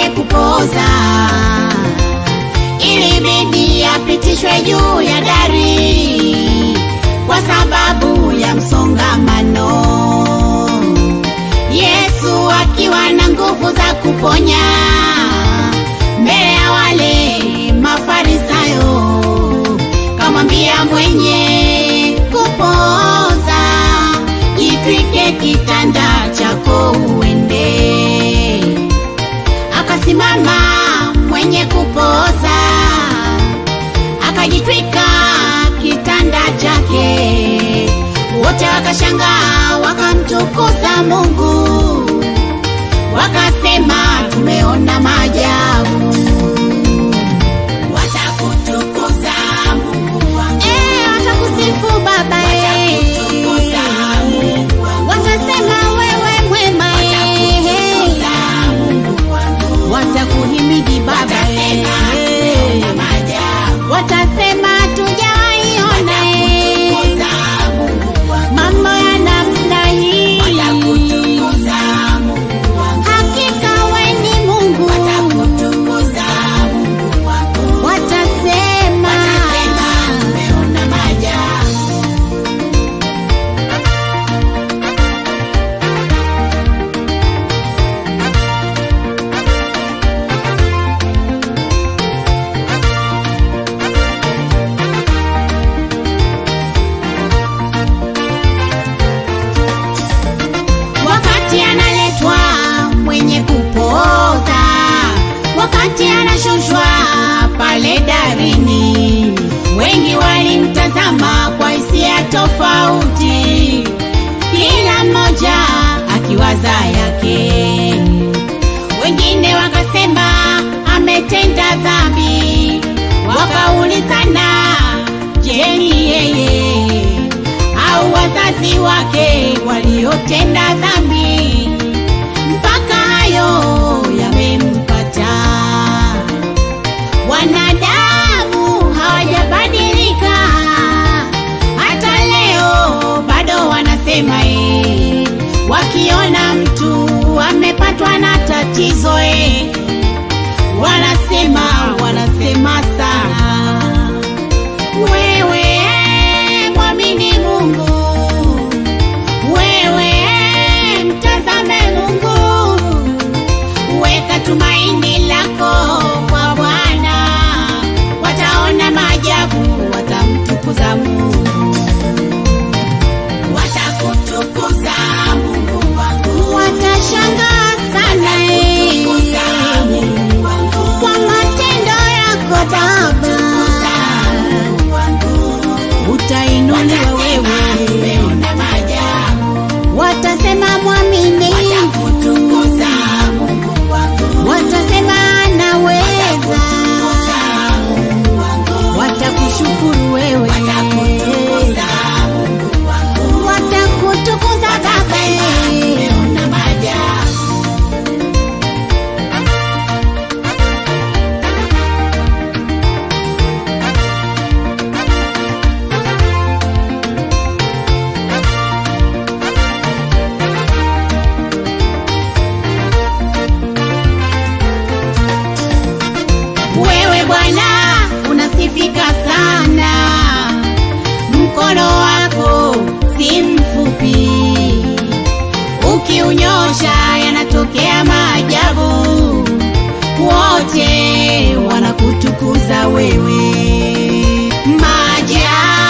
mwenye kupoza ilibidi apitishwe juu ya dari kwa sababu ya msongamano. Yesu akiwa na nguvu za kuponya mbele ya wale Mafarisayo, kamwambia mwenye kupoza, jitwike kitanda chako uende. Akasimama mwenye kupoza, akajitwika kitanda chake, wote wakashangaa, wakamtukuza Mungu, wakasema tumeona maajabu. Watakutukuza Mungu wangu, eh, watakusifu Baba, eh, watakutukuza Mungu wangu, watasema wewe mwema, eh, Mungu wangu, watakuhimidi Baba, eh, watasema tujaiona, eh, mambo ya namna hii, hakika we ni Mungu, watasema wakati analetwa mwenye kupoza, wakati anashushwa pale darini, wengi walimtazama kwa hisia tofauti, kila mmoja akiwaza yake. Wengine wakasema ametenda dhambi, wakaulizana, je, ni yeye au wazazi wake waliotenda dhambi mpaka hayo yamempata. Wanadamu hawajabadilika, hata leo bado wanasema eh, wakiona mtu amepatwa na tatizo eh, wanasema wanasema sana wewe mwamini Mungu, wewe mtazame Mungu, weka tumaini lako kwa Bwana, wataona maajabu, watamtukuza Mungu, watakutukuza Mungu wangu, watashangaa sana eh, kwa matendo yako Baba utainuliwa wewe, watasema mwamini, watasema anaweza, watakushukuru wewe, watakutukuza Baba. Wewe Bwana unasifika sana, mkono wako si mfupi, ukiunyosha yanatokea maajabu, wote wanakutukuza wewe. Maajabu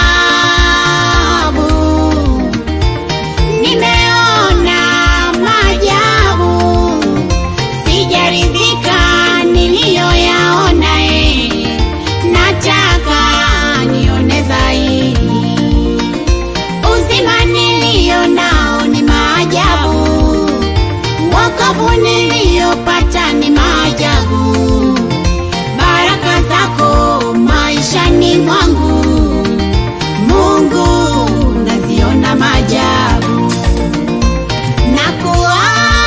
nimeona maajabu sijaridhika niliyoyaona, eh, nataka nione zaidi. Uzima niliyo nao ni maajabu, wokovu niliyopata ni maajabu, baraka zako maishani mwangu, Mungu naziona maajabu na kuomba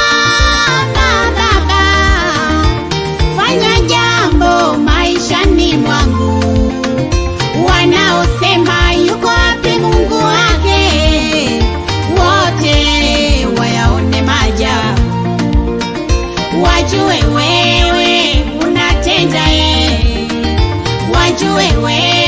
Baba, fanya jambo maishani mwangu. Wanaosema yuko wapi Mungu wake, wote wayaone maajabu, wajue wewe wewe